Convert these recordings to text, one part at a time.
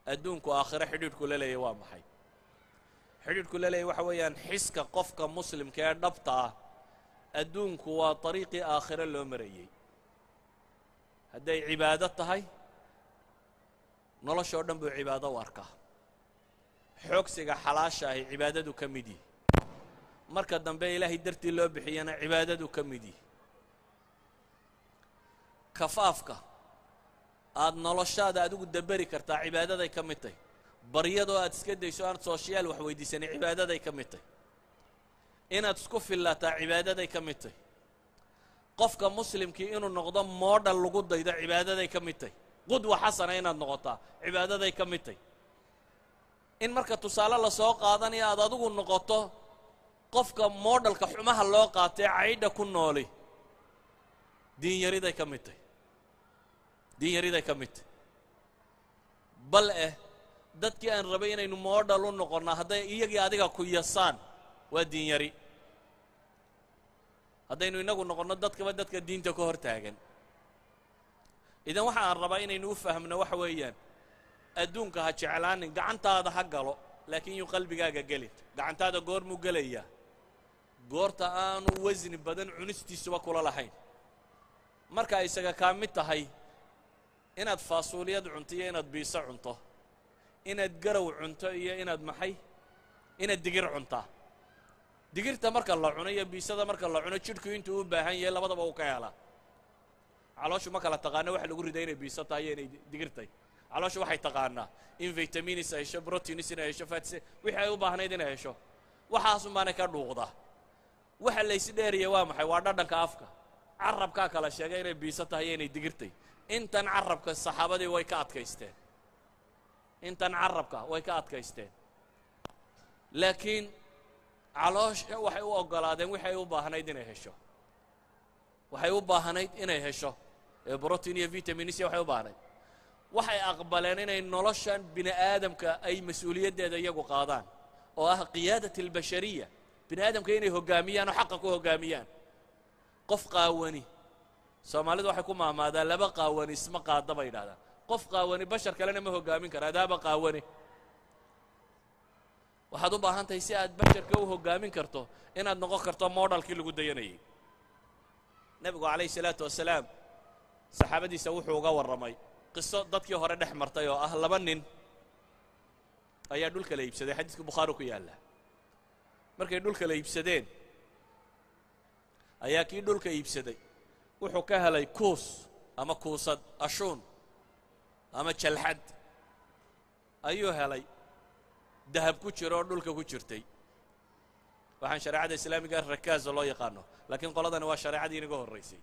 adduunku aakhiro xidhiidhku la leeyahy waa maxay xidhiidhku la leeyahy waxa weeyaan xiska qofka muslimka ee dhabta ah adduunku waa dariiqii aakhiro loo marayey hadday cibaado tahay noloshoo dhan buu cibaado u arkaa xoogsiga xalaasha ahi cibaadadu ka mid yihi marka dambe ilaahay dartii loo bixiyana cibaadadu ka mid yihi kafaafka aada noloshaada adigu daberi kartaa cibaadaday ka mid tahy baryadoo aad iska dayso aad sooshiyaal wax weydiisanay cibaadaday ka mid tahy inaad isku fillaataa cibaadaday ka mid tahy qofka muslimkii inuu noqdo moodhal lagu daydo cibaadaday ka mid tahy qudwa xasana inaad noqotaa cibaadaday ka mid tahy in marka tusaale lasoo qaadanayo aad adigu noqoto qofka moodhalka xumaha loo qaatee caydha ku nooli diinyariday ka mid tahy diinyariday ka mid tahy bal eh dadkii aan rabay inaynu moodhal u noqonnaa hadday iyagii adiga ku yasaan waa diinyari haddaynu innagu noqonno dadkaba dadka diinta ka hor taagan idan waxa aan rabaa inaynu u fahmno waxa weeyaan adduunka ha jeclaanin gacantaada ha galo laakiin yuu qalbigaaga gelin gacantaada goormuu gelayaa goorta aanu wasni badan cunistiisuba kula lahayn marka isaga kaa mid tahay inaad faasuuliyad cunto iyo inaad biiso cunto inaad garow cunto iyo inaad maxay inaad digir cuntaa digirta marka la cuno iyo biisada marka la cuno jidhku intuu u baahan yahay labadaba uu ka helaa calooshu ma kala taqaano waxa lagu riday inay biiso tahay iyo inay digir tahay calooshu waxay taqaanaa in vitaminis ay hesho protinis inay hesho fats wixii ay u baahnayd inay hesho waxaasun baanay ka dhuuqdaa waxa laysi dheeriya waa maxay waa dhadhanka afka carabkaa kala sheegay inay biiso tahay iyo inay digirtay intan carabka saxaabadii way ka adkaysteen intan carabka way ka adkaysteen laakiin caloosha waxay u oggolaadeen waxay u baahnayd inay hesho waxay u baahnayd inay hesho ee brotiin iyo vitaminisya waxay u baahnayd waxay aqbaleen inay noloshan bini aadamka ay mas-uuliyaddeeda iyagu qaadaan oo ah qiyaadat albashariya bini aadamka inay hoggaamiyaan oo xaqa ku hoggaamiyaan qof qaawani soomaalidu waxay ku maamaadaa laba qaawani isma qaada bay yidhahdaan qof qaawani bashar kalena ma hoggaamin kara adaaba qaawani waxaad u baahan tahay si aad basharka u hoggaamin karto inaad noqon karto moodhalkii lagu dayanayay nebigu calayhi salaatu wasalaam saxaabadiisa wuxuu uga warramay qiso dadkii hore dhex martay oo ah laba nin ayaa dhulka la iibsaday xadiiska bukhaari ku yaalla markay dhulka la iibsadeen ayaa kii dhulka iibsaday wuxuu ka helay kuus ama kuusad ashuun ama jalxad ayuu helay dahab ku jiro oo dhulka ku jirtay waxaan shareecada islaamiga rakaaza loo yaqaano laakiin qoladani waa shareecadii inaga horraysay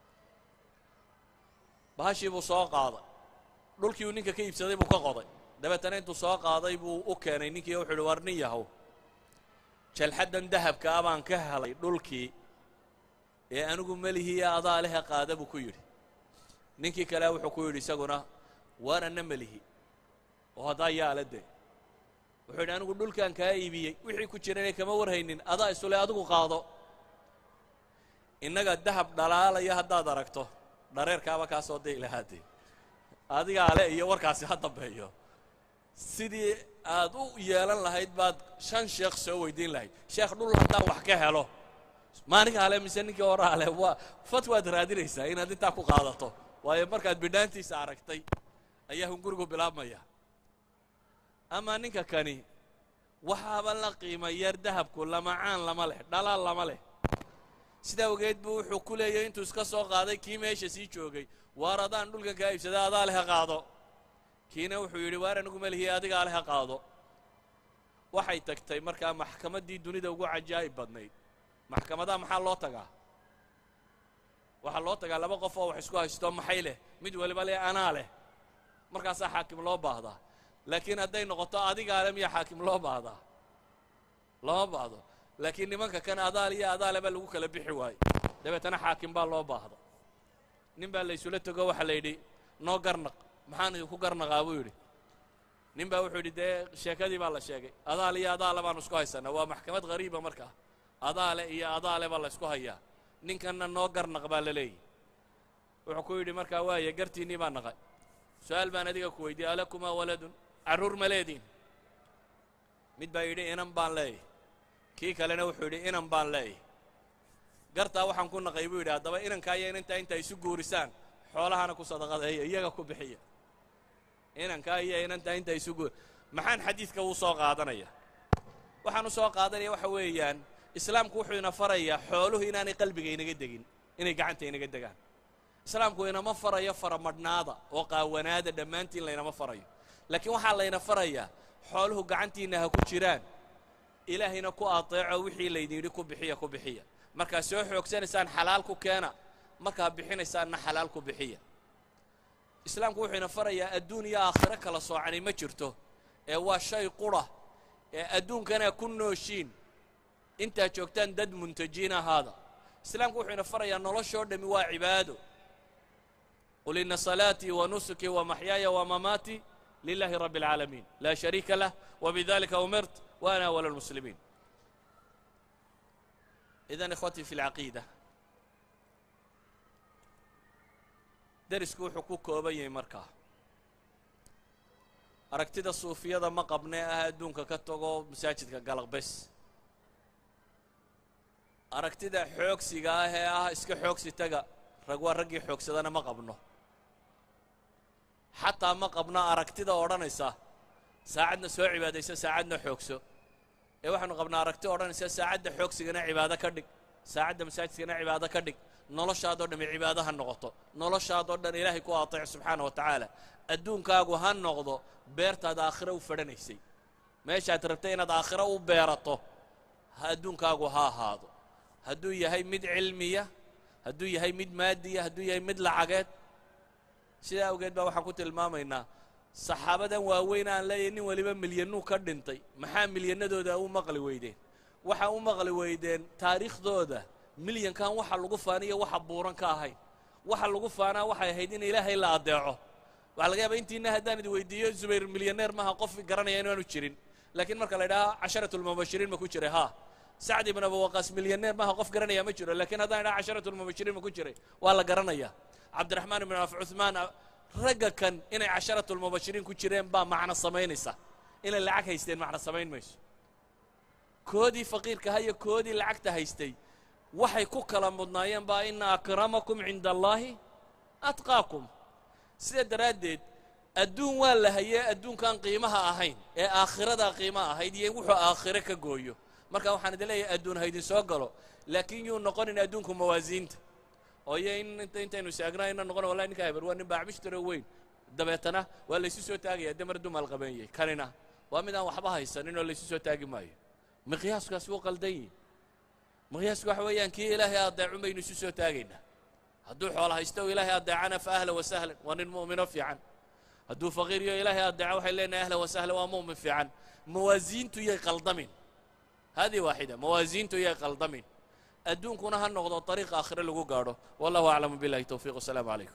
bahashii buu soo qaaday dhulkii uu ninka ka iibsaday buu ka qoday dabeetana intuu soo qaaday buu u keenay ninkii wuxu uhi war nin yahow jalxaddan dahabka a baan ka helay dhulkii ee anigu melihiiyo adaa lehe qaada buu ku yidhi ninkii kale wuxuu ku yidhi isaguna waar anna melihi oo haddaa yaala dee wuxuu yidhi anigu dhulkan kaa iibiyey wixii ku jirana kama warhaynin adaa isule adigu qaado innaga dahab dhalaalaya haddaad aragto dhareerkaaba kaa soo day lahaadee adigaa le iyo warkaasi ha dambeeyo sidii aad u yeelan lahayd baad shan sheekh soo weydiin lahayd sheekh dhul haddaan wax ka helo maaninkaa le mise ninkii horaa leh waa fatwaad raadinaysaa inaad intaa ku qaadato waayo markaad bidhaantiisa aragtay ayaa hungurigu bilaabmaya amaa ninka kani waxaaba la qiima yar dahabku lamacaan lama leh dhalaal lama leh sidaa ogeed buu wuxuu ku leeyahy intuu iska soo qaaday kii meesha sii joogay waar adaan dhulkan kaa iibsada adaa leha qaado kiina wuxuu yidhi waar anigu melihi adigaa leha qaado waxay tagtay markaa maxkamaddii dunida ugu cajaa'ib badnayd maxkamadaha maxaa loo tagaa waxaa loo tagaa laba qof oo wax isku haysto maxay leh mid waliba leh anaa leh markaasaa xaakim loo baahdaa laakiin hadday noqoto adigaa le miyaa xaakim loo baahdaa lama baahdo laakiin nimanka kan adaal iyo adaale baa lagu kala bixi waayo dabeetana xaakim baa loo baahda nin baa la isula tego waxaa la yidhi noo garnaq maxaan idinku garnaqaa buu yidhi nin baa wuxuu yidhi dee sheekadii baa la sheegay adaal iyo adaale baanu isku haysanaa waa maxkamad hariiba markaa adaale iyo adaale baa la ysku hayaa ninkanna noo garnaq baa la leeyahy wuxuu ku yidhi markaa waaye gartiinnii baa naqay su-aal baan adiga ku weydiiyey alakumaa waladun carruur ma leediin mid baa yidhi inan baan leeyahy kii kalena wuxuu yidhi inan baan leeyahy gartaa waxaan ku naqay buu yidhi haddaba inankaa iyo inantaa inta isu guurisaan xoolahana ku sadaqadeeya iyaga ku bixiya inankaa iyo inantaa inta isu guur maxaan xadiidka uu soo qaadanaya waxaan u soo qaadanaya waxa weeyaan islaamku wuxuu ina farayaa xooluhu inaanay qalbiga inaga degin inay gacanta inaga degaan islaamku inama farayo faramadhnaada oo qaawanaada dhammaantiin laynama farayo laakiin waxaa layna farayaa xooluhu gacantiinna ha ku jiraan ilaahayna ku ateeco wixii laydin yidhi ku bixiya ku bixiya markaad soo xoogsanaysaan xalaal ku keena markaad bixinaysaanna xalaal ku bixiya islaamku wuxuu ina farayaa adduun iyo aakhiro kala soocani ma jirto ee waa shay qura ee adduunkana ku nooshiin intaad joogtaan dad muntajiin ahaada islaamku wuxuu ina farayaa noloshoo dhammi waa cibaado qul ina salaatii wa nusukii wa maxyaaya wa mamaatii lilahi rabbi اlcaalamiin laa shariika lah wbidalika umirt wa ana awal اlmuslimiin idan ikhwatii fi اlcaqiida derisku wuxuu ku kooban yahay markaa aragtida suufiyada ma qabnee ah adduunka ka tago masaajidka galaqbes aragtida xoogsiga ah ee ah iska xoogsi taga rag waa raggii xoogsadana ma qabno xataa ma qabno aragtida odhanaysa saacadna soo cibaadayso saacadna xoogso ee waxaanu qabnaa aragti odhanaysa saacadda xoogsigana cibaado ka dhig saacadda masaajidkana cibaado ka dhig noloshaadoo dhamme cibaado ha noqoto noloshaadoo dhan ilaahay ku ateec subxaana wa tacaala adduunkaagu ha noqdo beertaad aakhiro u fadhanaysay meeshaad rabtay inaad aakhiro u beerato ha adduunkaagu ha ahaado hadduu yahay mid cilmiya hadduu yahay mid maadiya hadduu yahay mid lacageed sidaa awgeed baa waxaan ku tilmaamaynaa saxaabadan waaweyn aan leeyahay nin weliba milyanuu ka dhintay maxaa milyanadooda u maqli weydeen waxa u maqli weydeen taariikhdooda milyankan waxa lagu faaniyo waxa buuran ka ahayn waxa lagu faanaa waxay ahayd in ilaahay la adeeco waxaa laga yaaba intiina haddaan idi weydiiyo zubayr milyaneer maha qof garanaya inaanu jirin laakiin marka la idhaha casharatu lmubashiriin ma ku jiray ha sacd ibn abu waqaas milyaneer maha qof garanaya ma jiro lakiin haddaan idhaha casharatu lmubashiriin ma ku jiray waa la garanaya cabdiraxmaan ibn af cuhmaan ragga kan inay casharatu lmubashiriin ku jireen baa macno samaynaysa inay lacag haysteen macno samayn mayso koodii faqiirkaha iyo koodii lacagta haystay waxay ku kala mudnaayeen baa ina akramakum cinda allaahi atqaakum sida daraaddeed adduun waa la hayee adduunkan qiimaha ahayn ee aakhiradaa qiimaha ahayd iyo wuxuu aakhiro ka gooyo marka waxaan idin leeyahay adduun ha idin soo galo laakiin yuu noqonin adduunku mawaasiinta oo iyo in intaynu istaagna ina noqon wallahi ninka heber waa nin baacbishtaro weyn dabeetana waa laysu soo taagaya demar dumaal qabeeyey kanina waa mid aan waxba haysanin oo laysu soo taagi maayo miqyaaskaas wuu qaldan yihi miqyaasku waxa weeyaan kii ilaahay adeecun baynu isu soo taagaynaa hadduu xoola haysto o ilaahay adeecana fa ahla wasahlan waa nin mu'mino fiican hadduu faqiiriyo ilaahay adeeco waxay leenahay ahla wasahlan waa mu'min fiican mawaasiintu yay qaldamin hadihi waaxida mawaasiintu yay qaldamin adduunkuna ha noqdo طariiq aakhire lagu gaadho wallahu aclamu biاllahi towfiiq wasalaamu calaykum